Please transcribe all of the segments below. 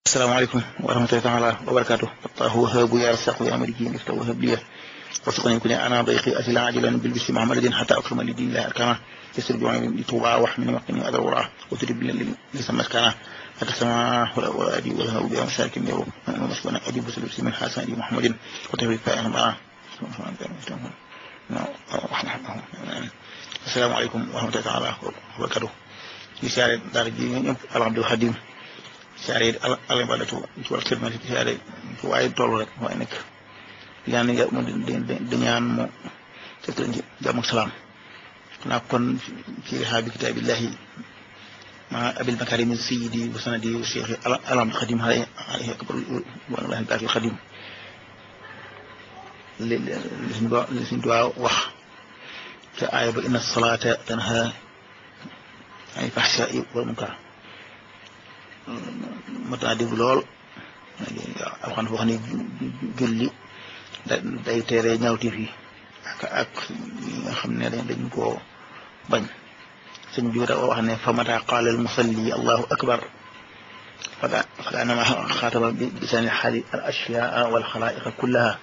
asalaamaaleykum wa rahmatullahi taala wa barakaatu allahu wahabu ya rasaqu ya maliki mifta wahab liya warsuqani kuni ana dayqi asila ajilan bil bisi muhammadin hatta akrama li dinillahi arkana yasir juani li tuba wax min waqini adar wara wa tudib li samat kana hatta sama wala adi wala habu ya mashakin yaru masbana adi busul bisi min hasan di muhammadin wa tawfiq fa ma asalaamaaleykum wa rahmatullahi taala wa barakaatu di siyaare daara ji ñëpp alhamdul xadim siyaare yi al ibadatu ci wàllu xidma ci siyaare ci waaye toll rek waaye nekk ñaan nga mu di ñaan mu fekk leen ci jàmm ak salaam naa kon ci rihaabi kitaabillahi ma abil makarimi sayidi wa sanadi wa cheikh alhamdul xadim alayhi akbar wallahi baakil xadim li li suñ li suñ duwaa wax te aaya ba inna salaata tanha ay fahsaa'i wal munkar mat naa dégg lool alxan foo xam ne julli day teere ñaawteef yi ak ak yi nga xam ne dañ koo bañ sëñ bi da wax ne fa mata qaala al musalli allahu akbar faka faka anama xaataba bi lisaani xaali al ashyaa wal xalaa'iqa kullaha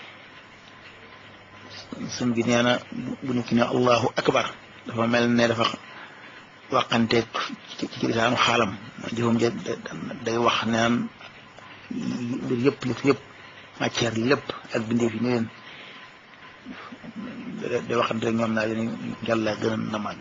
sëñ bi nee na bu ñu ki ne allahu akbar dafa mel ne dafa waxanteeg ci ci lisaanu xaalam jëfam ja day wax naan mbir yëpp yëpp yëpp matière lépp ak bindee fi ne leen day waxante ñoom naa leen yàlla gën na màgg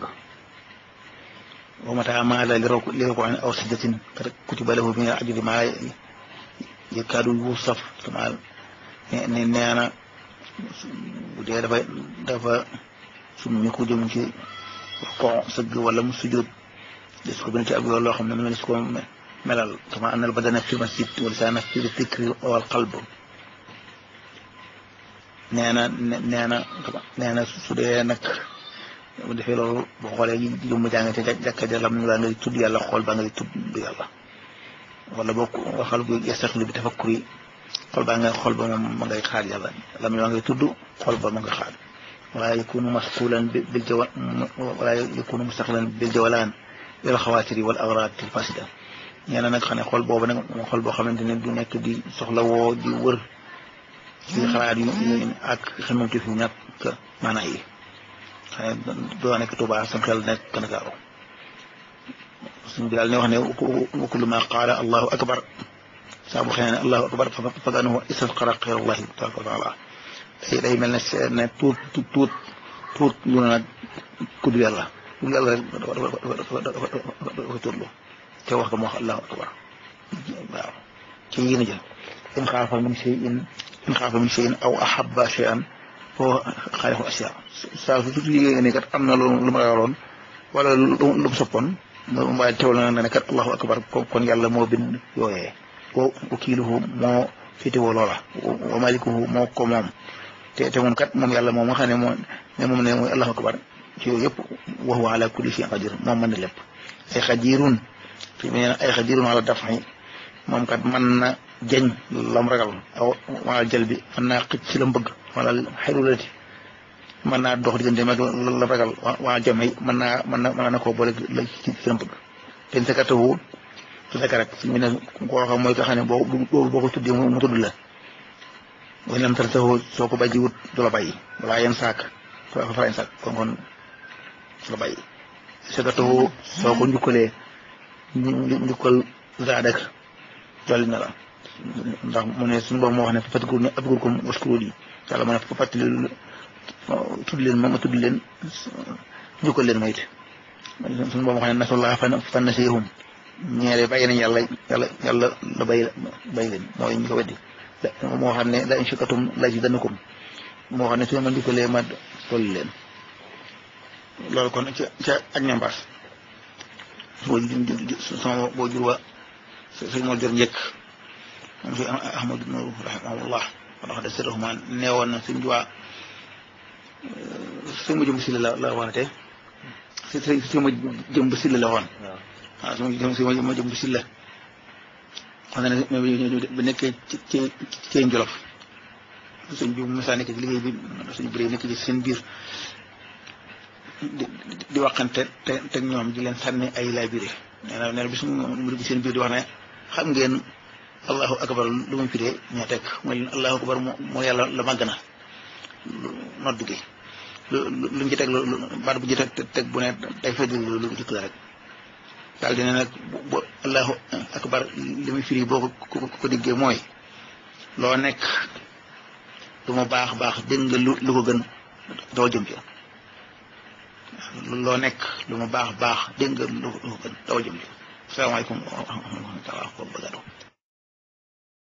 wa mata maala li rok li roko aw sajdatin kat kutiba lahu min ajri ma yakaadu yusaf sama ne nee na bu dee dafa dafa sum ñu ko jëm ci ko sëgg wala mu sujjóot des ko bind ci ak yoon loo xam ne mu ne su ko melal kama anal badana fi masjid wa lisaana fi fikri wal qalb nee na nee na nee na su dee nag bu defee loolu boo xoolee jëmm jàng te jàkka ja lam baa ngay tudd yàlla xool baa ngay tudd yàlla wala boo waxal bu yastaxlu bi tafakkuri xool baa ngay xool ba moom ma ngay xaar yàlla lam baa ngay tudd xool ba ma nga xaar wala yakunu masqulan bil jawa wala yakunu mustaqlan bil jawalaan lil xawaatiri wal agrad al fasida nee na nag xam ne xool boobu nag moom xool boo xamante ne du nekk di soxla woo di wër ci xalaat yu ak xamante fi ñàkk maanaa yi xam ne doo nekk Tuubaa sam xel nekk Ndakaaru suñ bi daal ne wax ne wa kullu ma qaala allahu akbar saa bu xëy ne allahu akbar fa annahu istasqara xayrallahi tabaraka wa taala day day mel ne ne tuut tuut tuut tuut lu na nag kudd yàlla kudd yàlla rek dafa dafa turlu te wax ko mu wax allahu akbar waaw ci yéen a jël in xaafa min shay'in in xaafa min shay'in aw ahabba shay'an foo xaalifu asiya saa su tuuti yéen ne kat am na lu lu ma ragaloon wala lu mu soppoon waaye teewal na ne kat allahu akbar kon yàlla moo bind yooyee wa wakiiluhu moo féetewoo loola wa malikuhu moo ko moom te te moom kat moom yàlla moom nga xam ne moo ne moom ne mooy allahu akbar ci yooyu yëpp wa huwa ala kulli shay'in qadir moom mën na lépp ay xadirun fi mu ne ay xadirun ala daf'i moom kat mën na jañ lam ragal aw wala jël bi mën naa xëcc ci lam bëgg wala xelulati mën naa dox diggante mag lam ragal waa jamay mën naa mën na mën na koo boole la ci ci lam bëgg ten sakatawu su fekk rek fi mu ne koo xam mooy nga xam ne boo boo ko tuddee mu tudd la way lam tan saxoo soo ko bàyyi wut du la bàyyi walaa yenn saak soo ko fara yenn saak kon kon du la bàyyi sakatawu soo ko njukkalee njukkal zaadak dolli na la ndax mu ne suñu boobu moo wax ne fàttaliku ne abgul ko waskuru yi yàlla mu ne fàttali tudd leen ma ma tudd leen njukkal leen ma it suñu boobu moo xam ne nasullah fan fan nasiyahum ñeere bàyyi nañ yàlla yàlla yàlla la bàyyi bàyyi leen mooy ñu ko weddi moo xam ne la in shakatum la zidannakum moo xam ne su ma njukkalee ma dolli leen loolu kon ca ca ak ñambaas boo sama boo jur wa sëñ moo jor njëkk moom si ahmadu nur rahimahullah wala wax de sirahuma neewoon na suñ juwaa sëñ ma jëmb silla la la waxate si ma jëmb silla la woon waaw si ma ma jëmb silla xam ne ba nekkee ci ci ci njolof suñ bi masa nekk ci liggéey bi suñ bëree nekk ci seen biir di di waxante te te ñoom di leen sànni ay laabire nee na nee na bis mu mu dugg seen biir di wax ne xam ngeen allahu akbar lu muy firee ñoo teg mooy allahu akbar moo yàlla la màgg na noddu gi lu luñ ci teg lu baat bu ci teg teg bu ne day fedd lu lu jëkk la rek daal dina nag bu allahu akbar li muy firi boo ko ko diggee mooy loo nekk lu mu baax baax dégg nga lu lu ko gën doo jëm ci loo nekk lu mu baax baax dégg nga lu ko gën doo jëm ci asalaamaaleykum wa rahmatulah wa barakatuh